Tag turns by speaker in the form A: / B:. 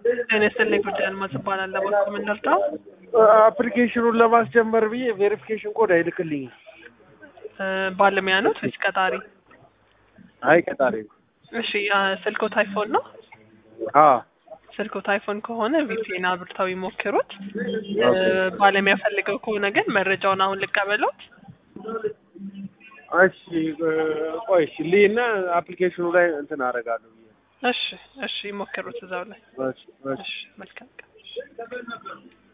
A: ጤና ይስጥልኝ ጉዳይ አልማዝ እባላለሁ። በኩል የምንረዳው
B: አፕሊኬሽኑን ለማስጀመር ብዬ ቬሪፊኬሽን ኮድ አይልክልኝም።
A: ባለሙያ ነው ወይስ ቀጣሪ?
B: አይ ቀጣሪ ነው።
A: እሺ አ፣ ስልኮት አይፎን ነው?
B: አ
A: ስልኮት አይፎን ከሆነ ቪፒኤን አብርተው ይሞክሩት። እ፣ ባለሙያ ፈልገው ከሆነ ግን መረጃውን አሁን ልቀበሎት።
B: እሺ እ፣ ቆይ እሺ ልይና አፕሊኬሽኑ ላይ እንትን አደርጋለሁ ብዬ
A: እሺ እሺ፣ ይሞክሩት እዛው ላይ።
B: እሺ፣ እሺ።
A: እሺ መልካም ቀን።